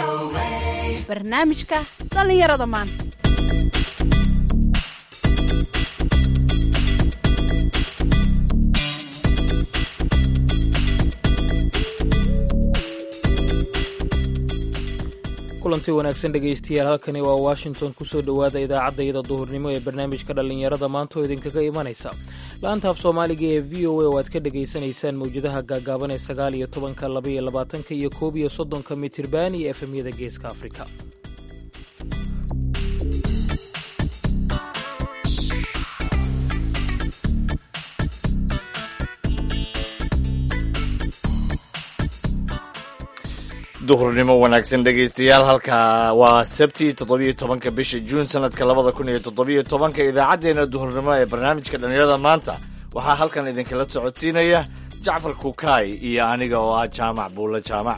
barnaamijka dhallinyarada maanta kulanti wanaagsan dhegaystayaal halkani waa washington kusoo dhowaada idaacaddayada duhurnimo ee barnaamijka dhallinyarada maanta oo idinkaga imanaysa la-anta af soomaaliga ee v o a oo aad ka dhagaysanaysaan mawjadaha gaagaaban ee sagaal iyo tobanka laba iyo labaatanka iyo koob iyo soddonka mitirban iyo efemyada geeska afrika duhurnimo wanaagsan dhegaystayaal halka waa sabti toddobiyo tobanka bisha juun sanadka labada kun iyo toddobiyo tobanka idaacaddeenna duhurnimo ee barnaamijka dhallinyarada maanta waxaa halkan idinkala socodsiinaya jacfar kukaay iyo aniga oo ah jaamac buulle jaamac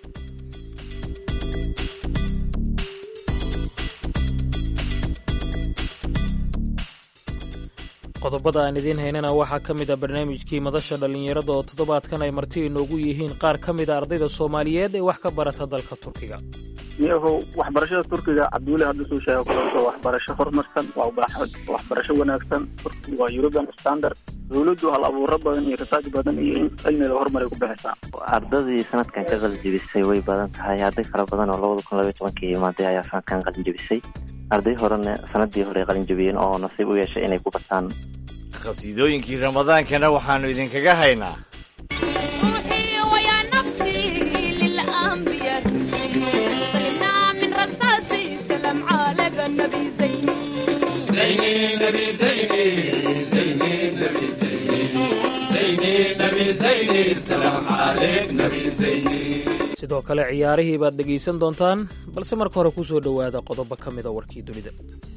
qodobada aan idiin haynana waxaa ka mid a barnaamijkii madasha dhallinyarada oo toddobaadkan ay marti inoogu yihiin qaar ka mid a ardayda soomaaliyeed ee wax ka barata dalka turkiga iyagow waxbarashada turkiga cabdiweli hadda suu sheega kuwaasoo waxbarasho horumarsan waa waxbarasho wanaagsan turkiga waa european standard dowladdu hal abuuro badan iyo rasaaj badan iyo in cilmiga horumaray ku bixisaa ardadii sanadkan ka qalinjebisay way badan tahay arday fara badan oo labada kun labaiy tobankii imaaday ayaa sanadkan qalinjebisay arday horena sanadii hore ay qalinjebiyeen oo nasiib u yeeshay inay ku bartaan khasiidooyinkii ramadaankana waxaannu idinkaga haynaa sidoo kale ciyaarihii baad dhegaysan doontaan balse marka hore ku soo dhowaada qodobo ka mida warkii dunida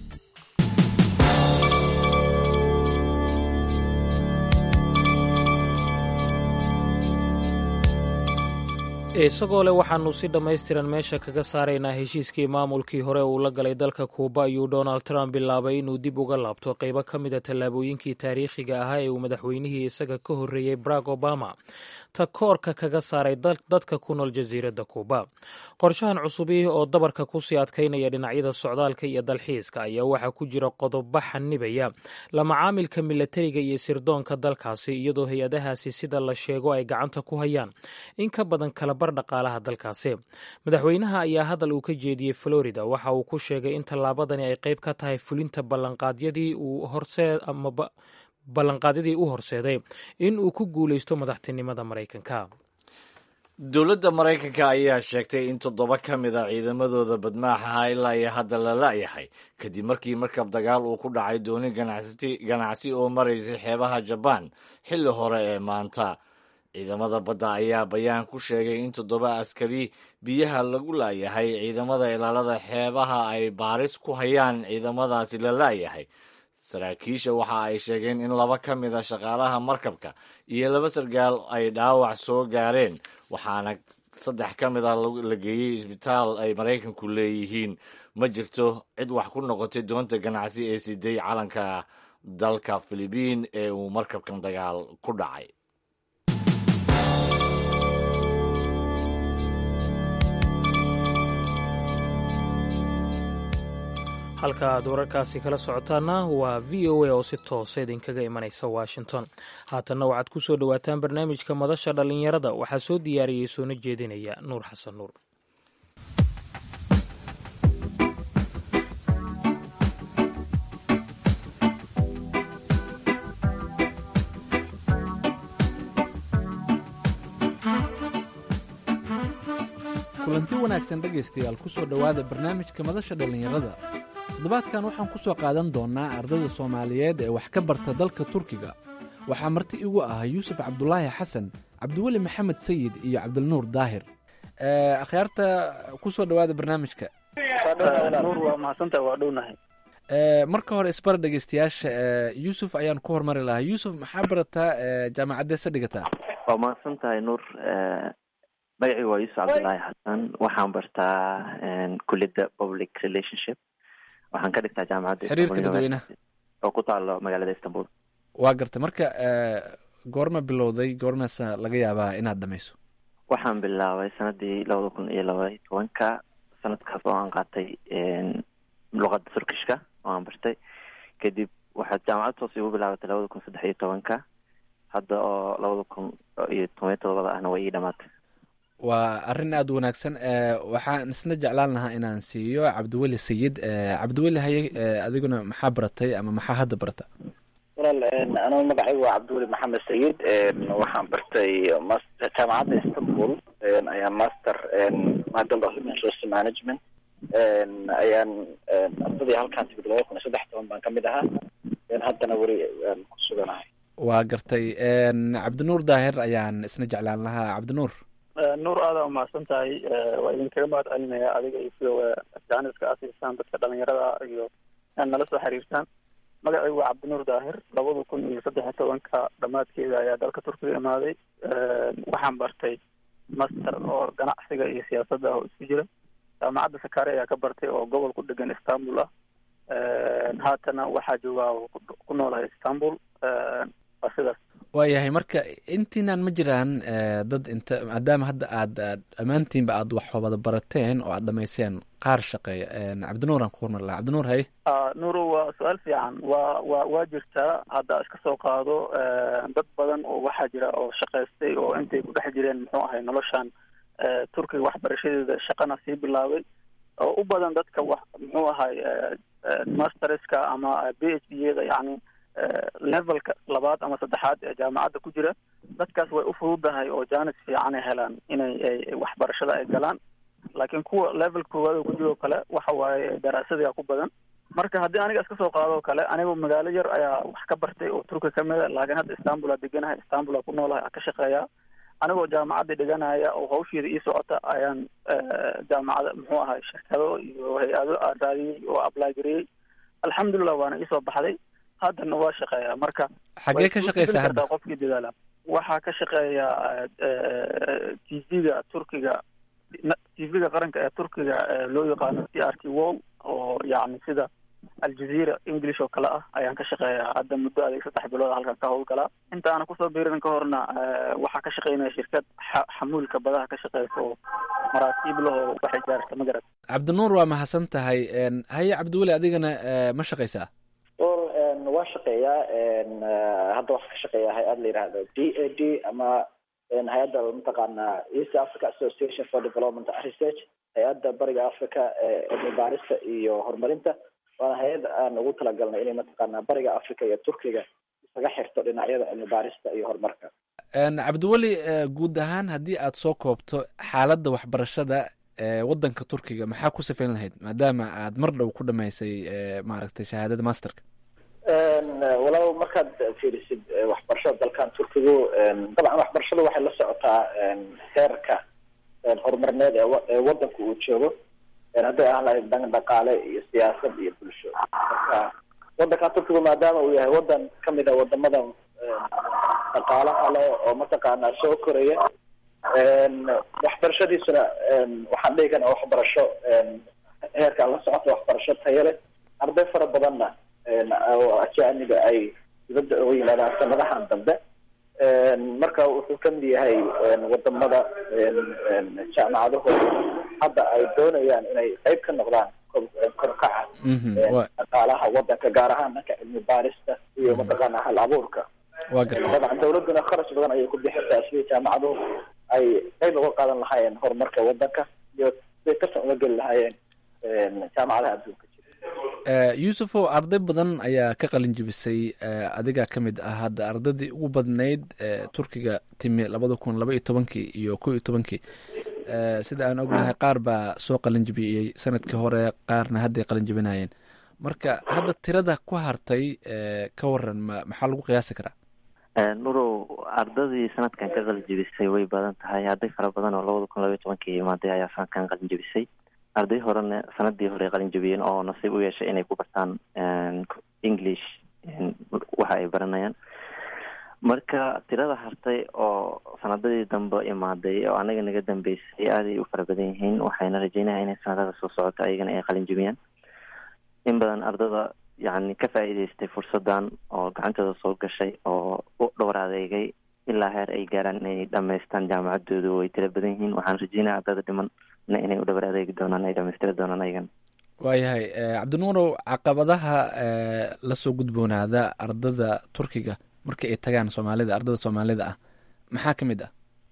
isagoo leh waxaanu si dhammaystiran meesha kaga saaraynaa heshiiskii maamulkii hore uu la galay dalka kuuba ayuu donald trump bilaabay inuu dib uga laabto qaybo ka mid a tallaabooyinkii taariikhiga ahaa ee uu madaxweynihii isaga ka horreeyey barack obama takoorka kaga saaray dadka ku nool jasiiradda kuuba qorshahan cusubi oo dabarka kusii adkaynaya dhinacyada socdaalka iyo dalxiiska ayaa waxaa ku jira qodobo xanibaya la macaamilka milatariga iyo sirdoonka dalkaasi iyadoo hay-adahaasi sida la sheego ay gacanta ku hayaan in ka badan kalabar dhaqaalaha dalkaasi madaxweynaha ayaa hadal uu ka jeediyey florida waxa uu ku sheegay in tallaabadani ay qayb ka tahay fulinta ballanqaadyadii uu horseed amaba ballanqaadyadii u horseeday in uu ku guulaysto madaxtinimada maraykanka dowladda maraykanka ayaa sheegtay in toddoba ka mid a ciidamadooda badmaaxaha ilaa iyo hadda la la-yahay kadib markii markab dagaal uu ku dhacay dooni ganacsi oo maraysay xeebaha jabaan xilli hore ee maanta ciidamada badda ayaa bayaan ku sheegay in toddoba askari biyaha lagu laayahay ciidamada ilaalada xeebaha ay baaris ku hayaan ciidamadaasi la laayahay saraakiisha waxa ay sheegeen in laba ka mid a shaqaalaha markabka iyo laba sargaal ay dhaawac soo gaareen waxaana saddex ka mid a la geeyey isbitaal ay maraykanku leeyihiin ma jirto cid wax ku noqotay doonta ganacsi ee siday calanka dalka filibiin ee uu markabkan dagaal ku dhacay halka aad wararkaasi kala socotaana waa v o a oo si toosa idinkaga imanaysa washington haatanna waxaad ku soo dhowaataan barnaamijka madasha dhallinyarada waxaa soo diyaariyey soona jeedinaya nuur xasan nuur kulanti wanaagsan dhegaystayaal ku soo dhowaada barnaamijka madasha dhallinyarada toddobaadkan waxaan ku soo qaadan doonnaa ardayda soomaaliyeed ee wax ka barta dalka turkiga waxaa marti igu ah yuusuf cabdulaahi xasan cabdiweli maxamed sayid iyo cabdilnuur daahir akhyaarta ku soo dhowaada barnaamijka nuur waa mahadsantaha waa dhownahay marka hore isbara dhegeystayaasha yuusuf ayaan ku hormari lahaa yuusuf maxaa barataa jaamacaddeese dhigataa waa mahadsan tahay nuur magacii waa yuusuf cabdulaahi xasan waxaan bartaa kuliyadda public relationship waxaan ka dhigtaa jaamacadda xiriirka dadweynaha oo ku taalo magaalada istanbul waa garta marka goorma bilowday goormaasa laga yaabaa inaad dhamayso waxaan bilaabay sanadii labada kun iyo labaiy tobanka sanadkaas oo aan qaatay luqada turkishka oo aan bartay kadib waxaa jaamacad toos igu bilaabatay labada kun saddex iyo tobanka hadda oo labada kun iyo toban iyo todobada ahna way ii dhamaatay waa arrin aada u wanaagsan waxaan isna jeclaan lahaa inaan siiyo cabdiweli sayid cabdiweli haye adiguna maxaa baratay ama maxaa hadda barata walaal anigu magacaygu waa cabdiweli maxamed sayid waxaan bartay jaamacadda istanbul ayaan master maadal of human resource management ayaan ardadii halkaan timid laba kun iyo saddex toban baan kamid ahaa haddana weli ku suganahay waa gartay cabdinuur daahir ayaan isna jeclaan lahaa cabdinuur nuur aada umahadsan tahay waa idinkaga mahad celinaya adiga iyo sida jaaniska asiisaan dadka dhalinyarada iyo inaad nala soo xiriirtaan magacaygu waa cabdinuur daahir labada kun iyo saddex iyo tobanka dhamaadkeeda ayaa dalka turkiga imaaday waxaan bartay master oo ganacsiga iyo siyaasadda oo isku jira jaamacadda sakaare ayaa ka bartay oo gobol ku dhegan istanbul ah haatana waxaa joogaa ku noolahay istanbul waa sidaas waayahay marka intiinaan ma jiraan dad inta maadaama hadda aad dhammaantiinba aad wax wada barateen oo aad dhamayseen qaar shaqeeya cabdinuur aan ku hormar laha cabdinuur haye nuuro waa su-aal fiican waa wa waa jirtaa hadda iska soo qaado dad badan oo waxaa jira oo shaqaystay oo intay ku dhex jireen muxuu ahay noloshan turkiga waxbarashadeeda shaqana sii bilaabay oo u badan dadka wax muxuu ahay masterska ama b h d yada yani levelka labaad ama saddexaad ee jaamacadda ku jira dadkaas way u fududahay oo jaanis fiicanay helaan inay waxbarashada ay galaan laakiin kuwa level koowaad oo ku jiro kale waxa waaye daraasadia ku badan marka haddii aniga iska soo qaado kale anigu magaalo yar ayaa wax ka bartay oo turki kamid a laakiin hadda istanbul aa deganahay istanbul aa ku noolahay aa ka shaqeeya anigoo jaamacadda dhiganaya oo hawsheeda ii socota ayaan jaamacada muxuu ahay shirkado iyo hay-ado aan raadiyey oo apply gariyey alxamdulilah waana iisoo baxday haddana waa shaqeeya marka xaggee ka shaqeysaa hadda qofkii dadaala waxaa ka shaqeeya t v-ga turkiga t v-ga qaranka ee turkiga loo yaqaano c r t wall oo yacni sida aljazeera english oo kale ah ayaan ka shaqeeyaa hadda muddo adeeg saddex bilood halkan ka howlgalaa intaana kusoo biirin ka horna waxaa ka shaqeynaya shirkad xamuulka badaha ka shaqeysa oo maraasiib lahoo waxay gaarta ma garat cabdinuur waa mahadsan tahay haye cabdiweli adigana ma shaqeysaa waa shaqeeyaa hadda waxaa ka shaqeeya hay-ad la yihahdo d a d ama hay-adda mataqaana east africa association for development and research hay-adda bariga africa cilmi baarista iyo horumarinta waana hay-ad aan ugu talagalnay inay mataqaana bariga africa iyo turkiga isaga xirto dhinacyada cilmi baarista iyo horumarka cabdiweli guud ahaan haddii aad soo koobto xaaladda waxbarashada ewaddanka turkiga maxaa ku sifayn lahayd maadaama aad mar dhow ku dhamaysay maaragtay shahaadada masterka walaal markaad fiirisid waxbarashada dalkan turkigu dabcan waxbarashadu waxay la socotaa heerka horumarneed ee wadanku uu joogo hadday ah lahayd dhan dhaqaale iyo siyaasad iyo bulsho marka wadankan turkigu maadaama uu yahay wadan kamid a wadamada dhaqaalaha le oo mataqaana soo koraya waxbarashadiisuna waxaan dhihi karna waxbarasho heerka la socota waxbarasho tayo leh arday fara badanna oo ajaaniga ay dibadda uga yimaadaan sanadahan dambe marka wuxuu kamid yahay wadamada jaamacadahooda hadda ay doonayaan inay qeyb ka noqdaan korkaca dhaqaalaha wadanka gaar ahaan dhanka cilmi baarista iyo mataqaana hal abuurka waa garta dabcan dawladuna kharash badan ayay ku bixisaa sidii jaamacaduhu ay qeyb uga qaadan lahaayeen horumarka wadanka iyo siday kasan uga geli lahaayeen jaamacadaha adduunka yuusufow arday badan ayaa ka qalin jibisay adigaa ka mid ah hadda ardaydii ugu badnayd turkiga timi labada kun laba iyo tobankii iyo kow iyo tobankii sida aan ognahay qaar baa soo qalin jibiyey sanadkii hore qaarna hadday qalin jibinayeen marka hadda tirada ku hartay ka waran ma maxaa lagu qiyaasi karaa nurow ardadii sanadkan ka qalin jibisay way badan tahay arday fara badan oo labada kun laba iyo tobankii imaaday ayaa sanadkan qalin jibisay arday horena sanadii hore qalin jabiyeen oo nasiib u yeeshay inay ku bartaan english waxa ay baranayaan marka tirada hartay oo sanadadii dambe imaaday oo anaga naga dambeysay aaday u fara badan yihiin waxayna rajeynaya inay sanadada soo socoto ayagana ay qalin jabiyaan in badan ardada yacni ka faa'iidaystay fursadan oo gacantooda soo gashay oo u dhowr adeegay ilaa heer ay gaaraan inay dhamaystaan jaamacadooda way tiro badan yihiin waxaan rajeynaya ardada dhiman na inay u dhabar adeegi doonaan ay dhamaystiri doonaan ayagan waayahay cabdinuurow caqabadaha lasoo gudboonaada ardada turkiga markii ay tagaan soomaalida ardada soomaalida ah maxaa ka mid ah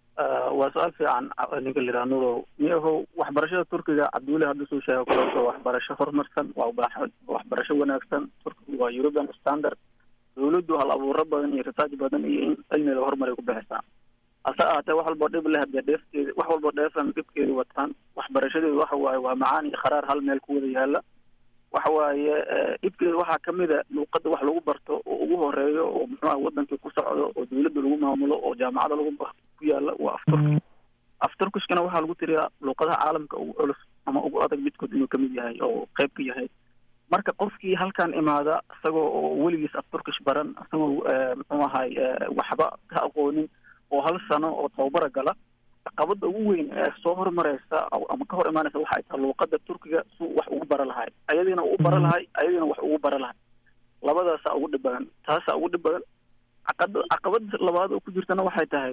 waa su-aal fiican ninka liraa nurow miyahow waxbarashada turkiga cabdiweli hadda soo sheega kuleeto waxbarasho horumarsan waa ubaax waxbarasho wanaagsan turkiga waa european standard dawladdu hal abuuro badan iyo research badan iyo in cilmiga horumaray ku bixisaa hase ahaatee wax walboo dhib leh hadee dheefteeda wax walboo dheefan dhibkeeda wataan waxbarashadeedu waxa waaye waa macaan iyo kharaar hal meel ku wada yaala waxa waaye dhibkeeda waxaa kamid a luuqada wax lagu barto oo ugu horeeyo oo muxuuha wadankii ku socdo oo dawladda lagu maamulo oo jaamacada lagu ku yaala waa afturki afturkishkana waxaa lagu tiriyaa luuqadaha caalamka ugu culus ama ugu adag midkood inuu kamid yahay oo qayb ka yahay marka qofkii halkan imaada isagoo oo weligiis afturkish baran isagoo muxuu ahay waxba ka aqoonin oo hal sano oo tababara gala caqabada ugu weyn ee soo hormareysa ama ka hor imaanaysa waxa ay tahay luuqada turkiga su wax ugu bara lahay ayadiina u bara lahay ayadiina wax ugu bara lahay labadaasa ugu dhib badan taasa ugu dhib badan caqada caqabada labaad oo ku jirtana waxay tahay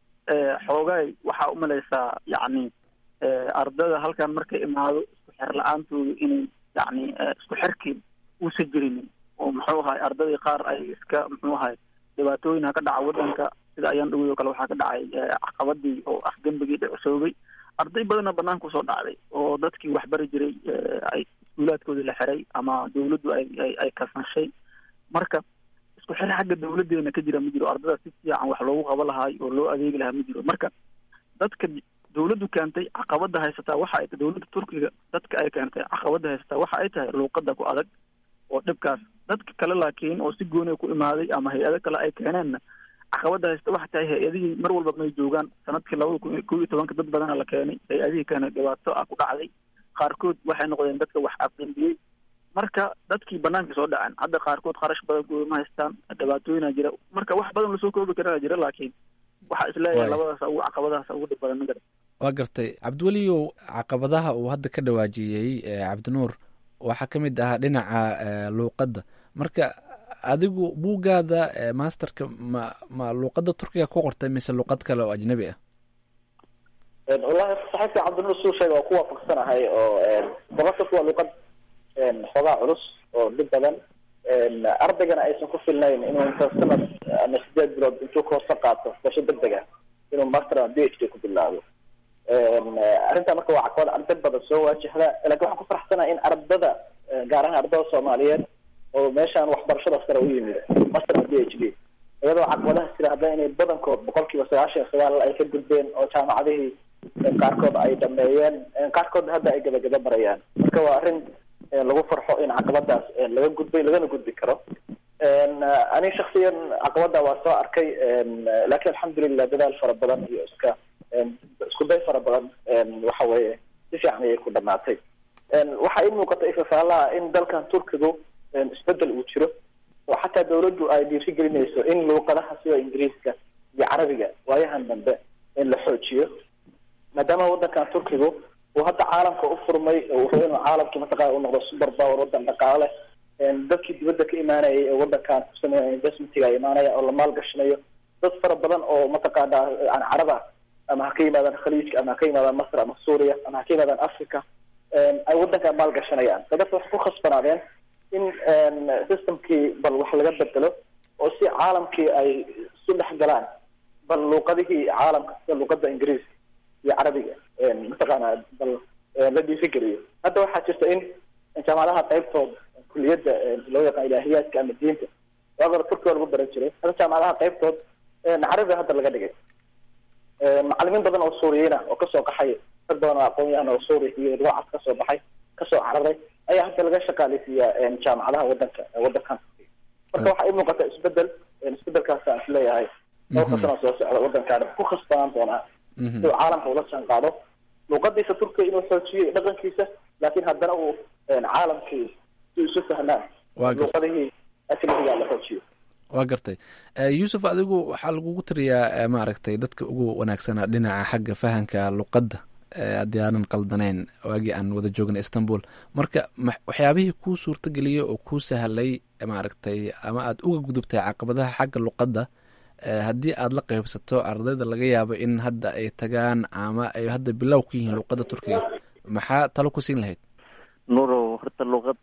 xoogaay waxaa umalaysaa yacni ardada halkan markay imaado isku xer la-aantooda inay yacni isku xerkii uusa jirinin oo muxuu ahay ardadii qaar ay iska muxuu ahay dhibaatooyin ha ka dhaca wadanka sida ayaan dhawey oo kale waxaa ka dhacay caqabadii oo afgembigii dhicosoobay arday badanna banaanka usoo dhacday oo dadkii waxbari jiray ay iskuulaadkoodii la xiray ama dawladdu ay ay ay kasanshay marka isku xir xagga dawladeena ka jira ma jiro ardada si fiican wax loogu qaba lahaay oo loo adeegi lahaa ma jiro marka dadka dawladdu keentay caqabada haysataa waxa ay tahay dawladda turkiga dadka ay keentay caqabada haysataa waxa ay tahay luuqada ku adag oo dhibkaas dadka kale laakiin oo si gooniya ku imaaday ama hay-ado kale ay keeneenna caqabada haysta waxa tahay hay-adihii mar walba may joogaan sanadkii labada kun kow iyo tobanka dad badana la keenay hay-adihii keena dhibaato ah ku dhacday qaarkood waxay noqdeen dadka wax afdambiyey marka dadkii banaanka soo dhaceen hadda qaarkood kharash badan kuwa ma haystaan dhibaatooyina jira marka wax badan lasoo koobi karana jira laakiin waxaa isleeyahay labadaas ugu caqabadahaas ugu dhib badan magara waa gartay cabdiweliyow caqabadaha uu hadda ka dhawaajiyey cabdinuur waxaa ka mid ahaa dhinaca luuqadda marka adigu buuggaada masterka ma ma luuqadda turkiga ku qortay mise luuqad kale oo ajnabi ah wallahi saxiibka cabdinuur suu sheega waa ku waafaqsanahay oo dabasas waa luuqad xoogaa culus oo dhib badan ardaygana aysan ku filnayn inuu inta sanad ama sideed bilood intuu koorso qaato basho degdeg ah inuu master ama b h d ku bilaabo arrintaa marka waa caqabad arday badan soo waajahda lakin waxaan ku faraxsanahay in ardada gaar ahaan ardada soomaaliyeed oo meeshaan waxbarashada sare u yimid master ama b h d iyadoo caqabadaha sida hadda inay badankood boqol kiiba sagaashan iyo sagaal ay ka gudbeen oo jaamacadihii qaarkood ay dhameeyeen qaarkood hadda ay gabagaba marayaan marka waa arrin lagu farxo in caqabadaas laga gudbay lagana gudbi karo ani shaksiyan caqabada waa soo arkay lakin alxamdulilah dadaal fara badan iyo iska isku day fara badan waxa weeye si fiican ayay ku dhamaatay waxaa ii muuqata ifafaalaha in dalkan turkigu isbedel uu jiro oo xataa dawladdu ay dhiiri gelinayso in luuqadaha sida ingiriiska iyo carabiga waayahan dambe in la xoojiyo maadaama wadankan turkigu uu hadda caalamka u furmay oo wuxuu inuu caalamkii mataqana u noqdo super power wadan dhaqaale dadkii dibadda ka imaanayay ee wadankan ku sameeya investmentiga imaanaya oo la maalgashanayo dad fara badan oo mataqaana aan caraba ama ha ka yimaadaan khaliijka ama ha ka yimaadaan masr ama suuriya ama ha ka yimaadaan africa ay wadankan maalgashanayaan dadka waxay ku khasbanaadeen in systemkii bal wax laga bedelo oo si caalamkii ay isu dhex galaan bal luuqadihii caalamka sida luuqada ingiriiska iyo carabiga mataqaana bal la dhiirigeliyo hadda waxaa jirta in jaamacadaha qaybtooda kuliyadda loo yaqaan ilaahiyaadka ama diinta waagora turkiga lagu baran jiray hadda jaamacadaha qaybtood carabiga hadda laga dhigay macalimiin badan oo suuriyiina oo kasoo qaxay dad badan oo aqoon-yahan oo suuriya iyo ruucas kasoo baxay kasoo cararay ayaa hadda laga shaqaaleysiiyaa jaamacadaha wadanka wadankan marka waxaa ii muuqata isbedel isbedelkaasaan isleeyahay dhowrka sana soo socda wadankaan ku khasbanaan doonaa siduu caalamka ula jaan qaado luuqadiisa turkiga inuu xoojiyo dhaqankiisa laakiin haddana uu caalamkii si isu fahmaan luuqadihii ajnabiga la xoojiyo waa gartay yuusuf adigu waxaa lagugu tiriyaa maaragtay dadka ugu wanaagsanaa dhinaca xagga fahanka luqadda haddii aanan qaldanayn waagii aan wada joogna istanbul marka waxyaabihii kuu suurtageliyey oo kuu sahlay maaragtay ama aada uga gudubtay caqabadaha xagga luqadda haddii aada la qeybsato ardayda laga yaabo in hadda ay tagaan ama ay hadda bilow ku yihiin luuqadda turkiga maxaa talo ku siin lahayd nuurow horta luuqad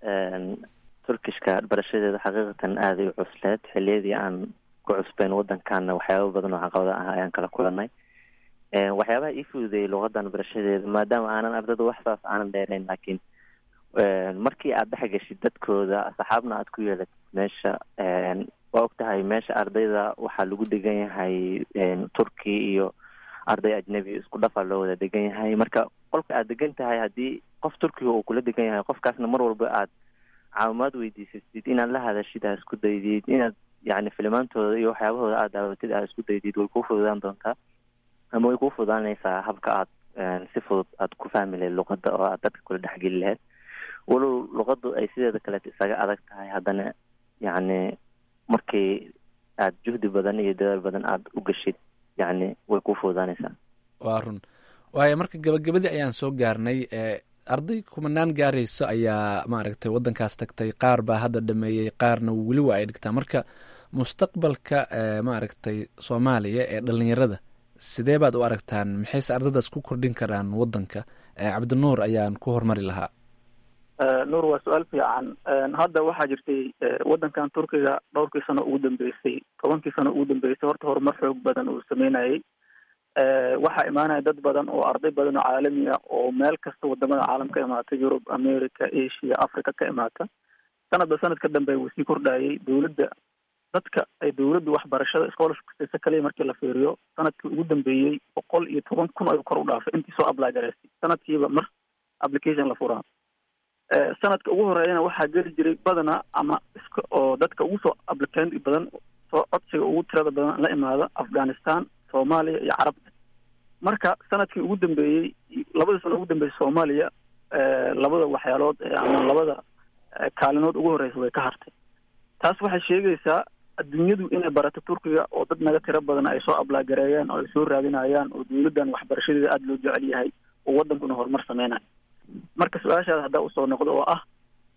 turkishka barashadeeda xaqiiqatan aaday u cusleed xiliyadii aan ku cusbeyn wadankaana waxyaaba badan oo caqabada ah ayaan kala kulanay waxyaabaha ii fududeeyay luuqadan barashadeeda maadaama aanan ardayda wax saas aanan dheerayn laakiin markii aad dhex geshid dadkooda saxaabna aad ku yeelatid meesha waa og tahay meesha ardayda waxaa lagu degan yahay turki iyo arday ajnebi isku dhafaa loo wada degan yahay marka qolka aad degan tahay haddii qof turkiga uu kula degan yahay qofkaasna mar walba aad caawimaad weydiisatid inaad la hadashid aad isku daydid inaad yani filimaantooda iyo waxyaabahooda aad daawatid aad isku daydid way kuu fududaan doontaa ama way kuu fududaanaysaa habka aad si fudud aad ku fahmi lahayd luqadda oo aad dadka kula dhexgeli lahayd walow luqaddu ay sideeda kaleet isaga adag tahay haddana yacni markii aad juhdi badan iyo dadaal badan aada u geshid yacni way kuu fududaanaysaa waa run waayo marka gabagabadii ayaan soo gaarnay arday kumanaan gaarayso ayaa maaragtay waddankaas tagtay qaar baa hadda dhameeyey qaarna weli waa ay dhigtaa marka mustaqbalka maaragtay soomaaliya ee dhalinyarada sidee baad u aragtaan maxayse ardaydaas ku kordhin karaan waddanka cabdinuur ayaan ku hormari lahaa nuur waa su-aal fiican hadda waxaa jirtay waddankan turkiga dhowrkii sano ugu dambeysay tobankii sano ugu dambeysay horta horumar xoog badan uu sameynayay waxaa imaanaya dad badan oo arday badan oo caalami ah oo meel kasta wadamada caalam ka imaata yurub america asia africa ka imaata sanadba sanad ka dambe wuu sii kordhayay dowladda dadka ay dowladdu waxbarashada scholarship siisa kaliya markii la fiiriyo sanadkii ugu dambeeyey boqol iyo toban kun ayuu kor u dhaafay intii soo apply garaysay sanadkiiba mar application la furaa sanadka ugu horeeyana waxaa geli jiray badana ama iska oo dadka ugu soo applicant badan soo codsiga ugu tirada badan la imaada afghanistan soomaaliya iyo carabta marka sanadkii ugu dambeeyey labadii sano ugu dambeysay soomaaliya labada waxyaalood ama labada kaalinood ugu horeysa way ka hartay taas waxay sheegaysaa adduunyadu inay barato turkiga oo dad naga tiro badan ay soo ablagareeyaan oo ay soo raadinayaan oo dowladdan waxbarashadeeda aada loo jecel yahay oo waddankuna horumar sameynayo marka su-aashaada haddaa usoo noqdo oo ah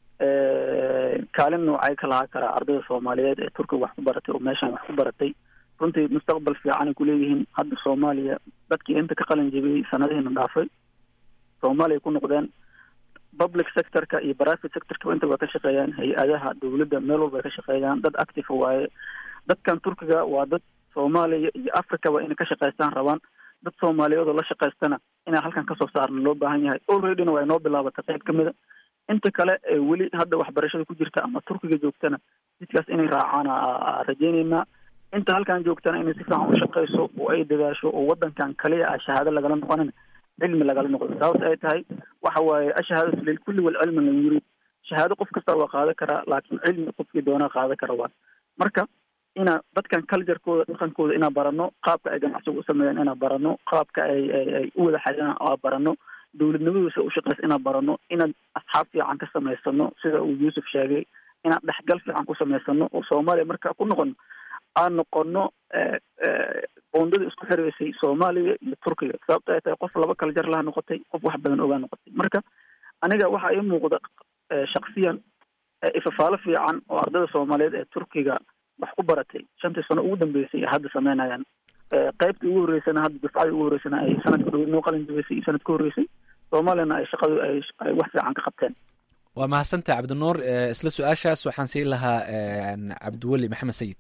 kaalin noocay ka lahaa karaa ardayda soomaaliyeed ee turkiga wax ku baratay oo meeshaan wax ku baratay runtii mustaqbal fiicanay kuleeyihiin hadda soomaaliya dadkii inta ka qalin jebiyey sanadihiina dhaafay soomaaliya ku noqdeen public sectorka iyo private sectorka inta way ka shaqeeyaan hay-adaha dowladda meel walba ay ka shaqeeyaan dad active waaye dadkan turkiga waa dad soomaaliya iyo africaba inay ka shaqaystaan rabaan dad soomaaliyeed oo la shaqaystana inaan halkan kasoo saarna loo baahan yahay alreadyna waa inoo bilaabatay qayb ka mida inta kale ee weli hadda waxbarashada ku jirta ama turkiga joogtana jidkaas inay raacaan rajeyneynaa inta halkan joogtana inay si fiican u shaqayso oo ay dadaasho oo waddankan kaliya ah shahaado lagala noqonin cilmi lagala noqdo sababta ay tahay waxa waaye ashahaadatu lilkulli walcilmi lam yurid shahaado qof kasta waa qaadan karaa laakiin cilmi qofkii doonaa qaadan kara waa marka inaa dadkan culturekooda dhaqankooda inaa barano qaabka ay ganacsiga u sameeyaan inaa barano qaabka ay ay ay u wada xadiraan aa barano dowladnimaduusa u shaqeysa inaa barano inaan asxaab fiican ka samaysano sida uu yuusuf sheegay inaan dhexgal fiican ku samaysano oo soomaaliya marka ku noqono aan noqono boondada isku xireysay soomaaliya iyo turkiga sababta ay tahay qof laba kala jar laha noqotay qof wax badan ogaa noqotay marka aniga waxaa ii muuqda shaksiyan ifafaalo fiican oo ardayda soomaaliyeed ee turkiga wax ku baratay shantii sano ugu dambeysay ay hadda sameynayaan qaybtii ugu horreysana hadda dufcadii ugu horreysana ay sanadka dhow noo qalin jabeysay iyo sanad ka horreysay soomaaliyana ay shaqadu ay ay wax fiican ka qabteen waa mahadsantaha cabdinuur isla su-aashaas waxaan siin lahaa cabdiweli maxamed sayid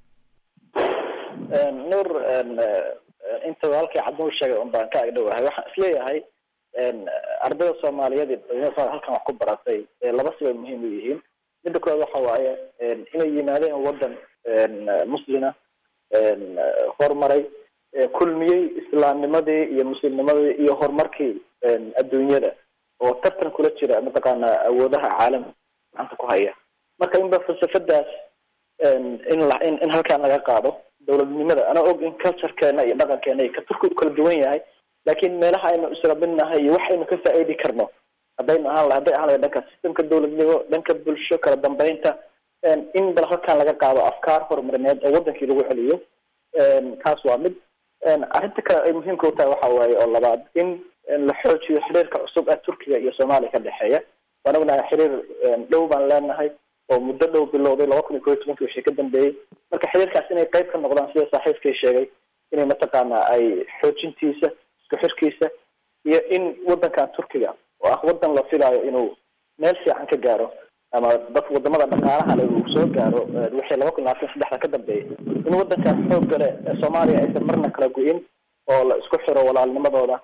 nuur inta halkii cabdinuur sheegay un baan ka agdhowahay waxaan isleeyahay ardayda soomaaliyeed dhalinyarada halkan wax ku baratay laba sibay muhiim u yihiin midda koowaad waxa waaye inay yimaadeen waddan muslina horumaray kulmiyey islaamnimadii iyo muslimnimadii iyo horumarkii adduunyada oo tartan kula jira mataqaana awoodaha caalamka gacanta ku haya marka inba falsafadaas in la in in halkaan laga qaado dowladnimada ana og in culturekeena iyo dhaqankeena iyo ka turkigu kala duwan yahay laakiin meelaha aynu israbinahay iyo waxaynu ka faa'iidi karno haddaynu ahaan hadday ahaan lahay dhanka systemka dowladnimo dhanka bulsho kala dambeynta in bal halkaan laga qaado afkaar horumarineed oo wadankii lagu celiyo taas waa mid arrinta kale ay muhiimka u tahay waxa waaye oo labaad in la xoojiyo xiriirka cusub ee turkiga iyo soomaaliya ka dhexeeya waan ognahay xiriir dhow baan leenahay oo muddo dhow bilowday laba kun iyo koo iyo tobankii wixii ka dambeeyey marka xiriirkaas inay qayb ka noqdaan sida saaxiibkay sheegay inay mataqaana ay xoojintiisa isku xirkiisa iyo in wadankan turkiga oo ah wadan la filaayo inuu meel fiican ka gaaro ama dad wadamada dhaqaalaha le uu soo gaaro wixii laba kun labaatan saddexda ka dambeeyay in wadankaas xoogga le ee soomaaliya aysan marna kala go-in oo la isku xiro walaalnimadooda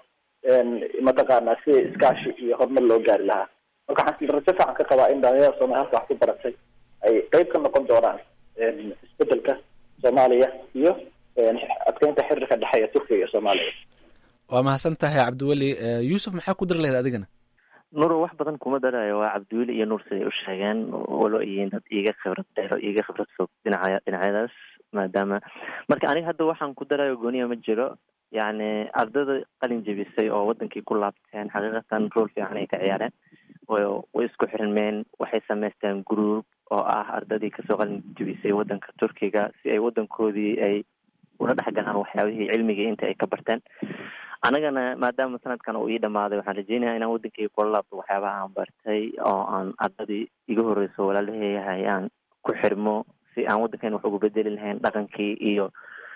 mataqaana si iskaashi iyo horumar loo gaari lahaa marka waxaan rajo fiican ka qabaa in dhalinyarada soomaaliya halka wax ku baratay ay qeyb ka noqon doonaan isbedelka soomaaliya iyo adkeynta xiriirka dhexeeya turkiga iyo soomaaliya waa mahadsan tahay cabdiweli yuusuf maxaa ku dari lahayd adigana nuuro wax badan kuma darayo waa cabdiweli iyo nuur siday u sheegeen walo yihiin dad iiga khibrad dheer oo iiga khibrad fog dhinaca dhinacyadaas maadaama marka aniga hadda waxaan ku darayo gooniya ma jiro yacni ardada qalin jebisay oo wadankii ku laabteen xaqiiqatan rool fiican ay ka ciyaareen way isku xirmeen waxay samaysteen group oo ah ardadii kasoo qalin jebisay wadanka turkiga si ay wadankoodii ay ula dhexgalaan waxyaabihii cilmigii inta ay ka barteen anagana maadaama sanadkan uu ii dhamaaday waxaan rajeynaya inaan wadankeyga kula laabto waxyaabaha aan bartay oo aan ardadii iga horeyso walaalaheeyahay aan ku xirmo si aan wadankeena wax ugu bedeli lahayn dhaqankii iyo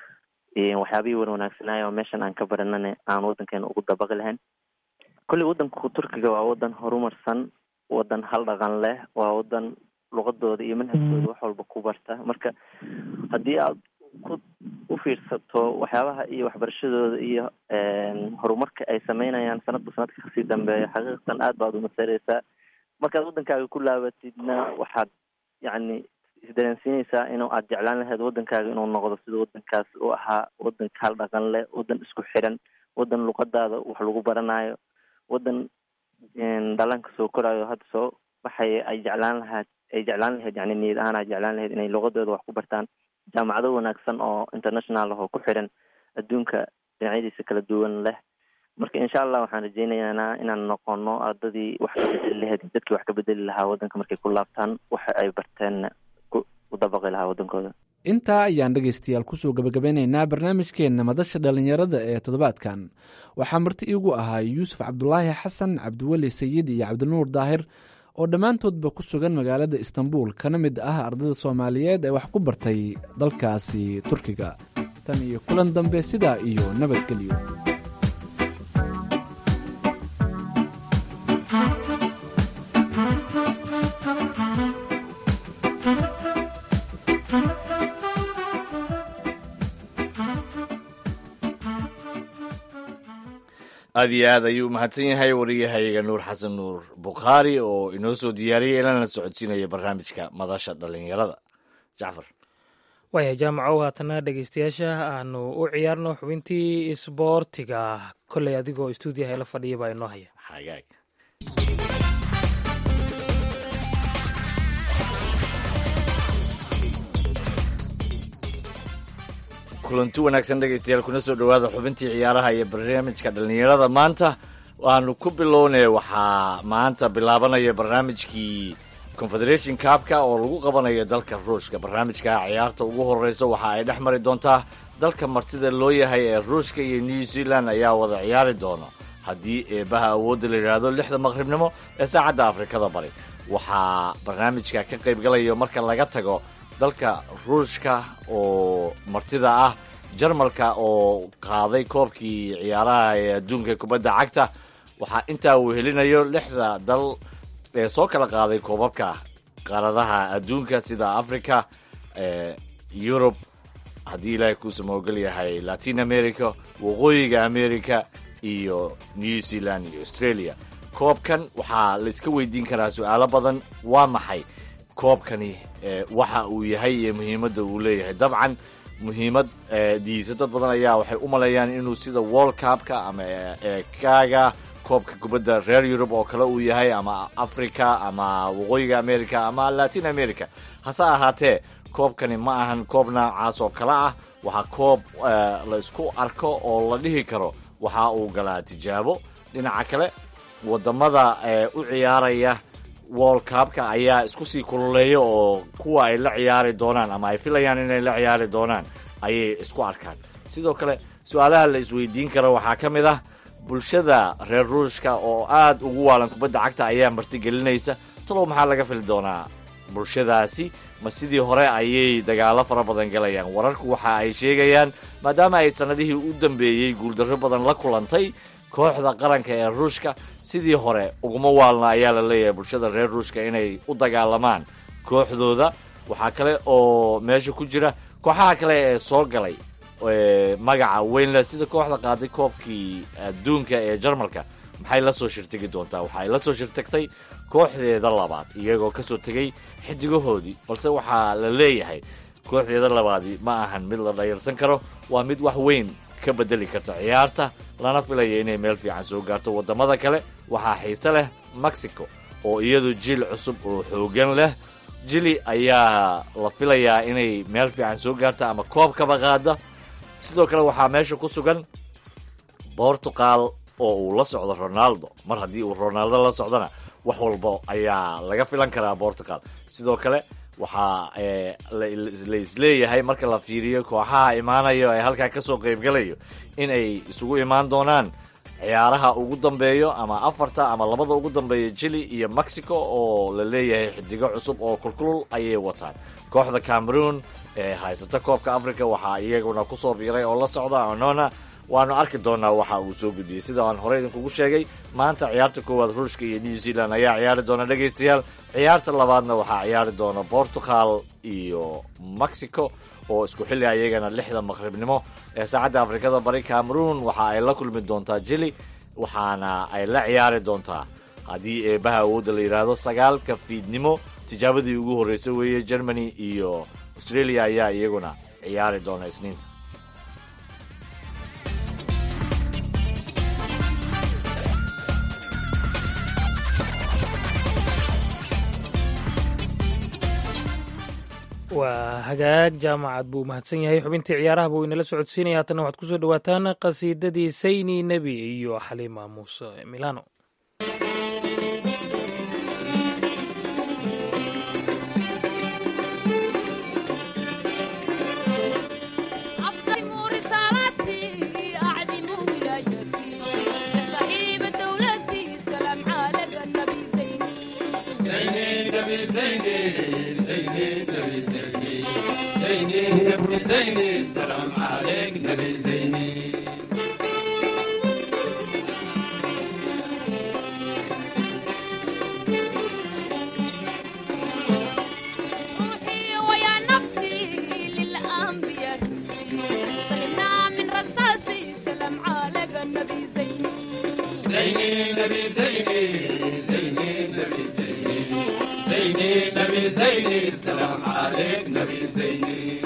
waxyaabihii wan wanaagsanaayo oo meeshan aan ka baranana aan wadankeena ugu dabaqi lahayn kolley wadanku turkiga waa wadan horumarsan wadan hal dhaqan leh waa wadan luqadooda iyo manhajkooda wax walba ku barta marka haddii aad ku u fiirsato waxyaabaha iyo waxbarashadooda iyo horumarka ay sameynayaan sanadba sanadka kasii dambeeya xaqiiqatan aad baad umasareysaa markaad wadankaaga ku laabatidna waxaad yacni isdareensiineysaa inuu aad jeclaan lahayd wadankaaga inuu noqdo sida wadankaas u ahaa wadan hal dhaqan leh wadan isku xiran wadan luqadaada wax lagu baranayo wadan dhallaanka soo korayo hadda soo baxaya ay jeclaan lahayd ay jeclaan lahayd yani niyad ahaan ay jeclaan lahayd inay luqadooda wax ku bartaan jaamacado wanaagsan oo international ah oo ku xiran adduunka dhinacyadiisa kala duwan leh marka insha allah waxaan rajeynaynaa inaan noqono ardadii wax ka bedeli lahayd dadkii wax ka bedeli lahaa wadanka markay ku laabtaan waxa ay barteenna u dabaqi lahaa wadankooda intaa ayaan dhegaystayaal kusoo gabagabeynaynaa barnaamijkeenna madasha dhallinyarada ee toddobaadkan waxaa marti iigu ahaa yuusuf cabdulaahi xasan cabdiweli sayid iyo cabdinuur daahir oo dhammaantoodba ku sugan magaalada istanbul kana mid ah ardada soomaaliyeed ee wax ku bartay dalkaasi turkiga tan iyo kulan dambe sidaa iyo nabadgelyo aad iyo aad ayuu umahadsan yahay wariyahayaga nuur xasan nuur bukhaari oo inoo soo diyaariyay ilana socodsiinaya barnaamijka madasha dhallinyarada jacfar waaya jaamacow haatana dhegeystayaasha aanu u ciyaarno xubintii isboortiga kolley adigoo stuudiyaha ila fadhiya baa inoo haya xagaag kulanti wanaagsan dhegeystayaal kuna soo dhowaada xubintii ciyaaraha iyo barnaamijka dhallinyarada maanta waanu ku bilownay waxaa maanta bilaabanaya barnaamijkii confederation cupka oo lagu qabanayo dalka ruushka barnaamijka ciyaarta ugu horeysa waxa ay dhex mari doontaa dalka martida loo yahay ee ruushka iyo new zealand ayaa wada ciyaari doona haddii eebaha awoodda la yidhaahdo lixda maqribnimo ee saacadda afrikada bari waxaa barnaamijka ka qaybgalayo marka laga tago dalka ruushka oo martida ah jarmalka oo qaaday koobkii ciyaaraha ee adduunka kubadda cagta waxaa intaa uu helinayo lixda dal ee soo kala qaaday koobabka qaaradaha adduunka sida africa yurub haddii ilaahay kuusama ogol yahay latin america waqooyiga america iyo new zealand iyo australia koobkan waxaa la iska weydiin karaa su-aalo badan waa maxay koobkani waxa uu yahay iyo muhiimadda uu leeyahay dabcan muhiimad diisa dad badan ayaa waxay u maleeyaan inuu sida world cupka ama kaaga koobka kubadda reer yurub oo kale uu yahay ama africa ama waqooyiga america ama latin america hase ahaatee koobkani ma ahan koob noocaas oo kale ah waxaa koob la isku arko oo la dhihi karo waxa uu galaa tijaabo dhinaca kale wadamada u ciyaaraya world cupka ayaa isku sii kululeeya oo kuwa ay la ciyaari doonaan ama ay filayaan inay la ciyaari doonaan ayay isku arkaan sidoo kale su-aalaha la isweydiin kara waxaa ka mid ah bulshada reer ruushka oo aad ugu waalan kubadda cagta ayaa martigelinaysa talow maxaa laga fili doonaa bulshadaasi ma sidii hore ayay dagaalo fara badan galayaan wararku waxa ay sheegayaan maadaama ay sannadihii u dambeeyey guuldarro badan la kulantay kooxda qaranka ee ruushka sidii hore uguma waalna ayaa la leeyahay bulshada reer ruushka inay u dagaalamaan kooxdooda waxaa kale oo meesha ku jira kooxaha kale ee soo galay magaca weynle sida kooxda qaaday koobkii adduunka ee jarmalka maxay la soo shirtegi doontaa waxaay la soo shirtagtay kooxdeeda labaad iyagoo ka soo tegay xidigahoodii balse waxaa la leeyahay kooxdeeda labaadii ma ahan mid la dhayarsan karo waa mid wax weyn ka bedeli karta ciyaarta lana filaya inay meel fiican soo gaarto waddamada kale waxaa xiise leh mexico oo iyadu jiil cusub oo xoogan leh jili ayaa la filayaa inay meel fiican soo gaarta ama koobkaba qaada sidoo kale waxaa meesha ku sugan bortugal oo uu la socdo ronaldo mar haddii uu ronaldo la socdona wax walba ayaa laga filan karaa portugal sidoo kale waxaa la isleeyahay marka la fiiriyo kooxaha imaanayo ee halkaa kasoo qaybgalayo in ay isugu imaan doonaan ciyaaraha ugu dambeeyo ama afarta ama labada ugu dambeeya chile iyo mexico oo la leeyahay xidigo cusub oo kulkulul ayay wataan kooxda cameroon ee haysata koobka africa waxaa iyaguna kusoo biiray oo la socda onona waanu arki doonaa waxa uu soo gudbiyey sida aan horey idinkugu sheegay maanta ciyaarta koowaad ruushka iyo new zealand ayaa ciyaari doona dhegaystayaal ciyaarta labaadna waxaa ciyaari doona portugal iyo mexico oo isku xilli ayagana lixda maqribnimo ee saacadda afrikada bari cameroon waxa ay la kulmi doontaa jili waxaana ay la ciyaari doontaa haddii eebaha awoodda la yidhaahdo sagaalka fiidnimo tijaabadii ugu horreysay weeye germany iyo australia ayaa iyaguna ciyaari doona isniinta waa hagaag jaamacad buu mahadsan yahay xubintii ciyaaraha buu inala socodsiinaya haatanna waxaad kusoo dhawaataan qasiidadii sayni nebi iyo xaliima muuse milano السلام عليك نبي زيني روحي ويا نفسي للأنبياء روسي سلمنا من رصاصي سلام عليك النبي زيني زيني نبي زيني زيني نبي زيني زيني نبي زيني السلام عليك نبي زيني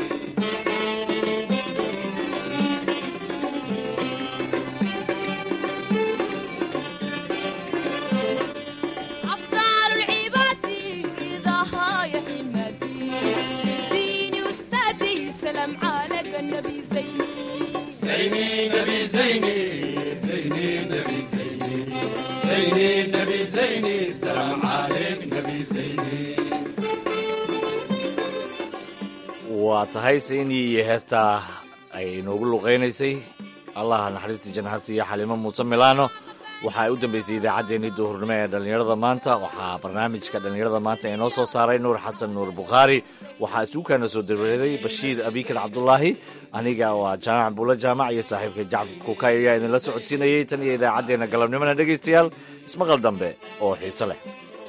أفضل العباد ضحايا يا حمادي ديني وأستاذي سلام عليك النبي زيني زيني نبي زيني زيني نبي زيني زيني نبي زيني السلام عليك نبي زيني waa tahay saynii iyo heestaa ay inoogu luqaynaysay allaha naxariista jannaha siiya xaliimo muuse milano waxa ay u dambeysay idaacaddeenii duhurnimo ee dhallinyarada maanta waxaa barnaamijka dhallinyarada maanta inoo soo saaray nuur xasan nuur bukhaari waxaa isuukaana soo dareeday bashiir abikar cabdulaahi aniga waa jaamac buulo jaamac iyo saaxiibka jacfar kuukay ayaa idinla socodsiinayay tan iyo idaacaddeenna galabnimona dhegaystayaal ismaqal dambe oo xiise leh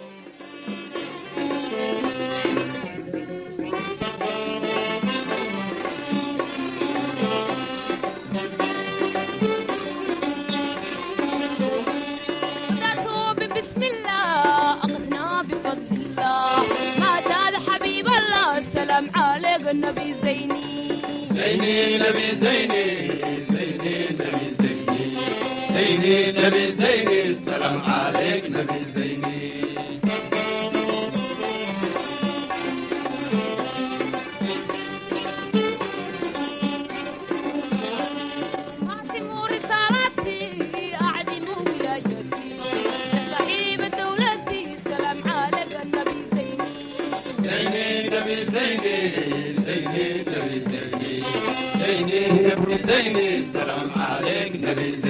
بدأت بسم الله أخذنا بفضل الله ما زال حبيب الله سلام عليك النبي زيني زيني نبي زيني زيني نبي زيني زيني نبي زيني السلام عليك نبي زيني أعتموا رسالتي أعدموا ولايتي يا صاحب دولتي سلام عليك النبي زيني زيني نبي زيني زيني نبي زيني زيني نبي زيني السلام عليك نبي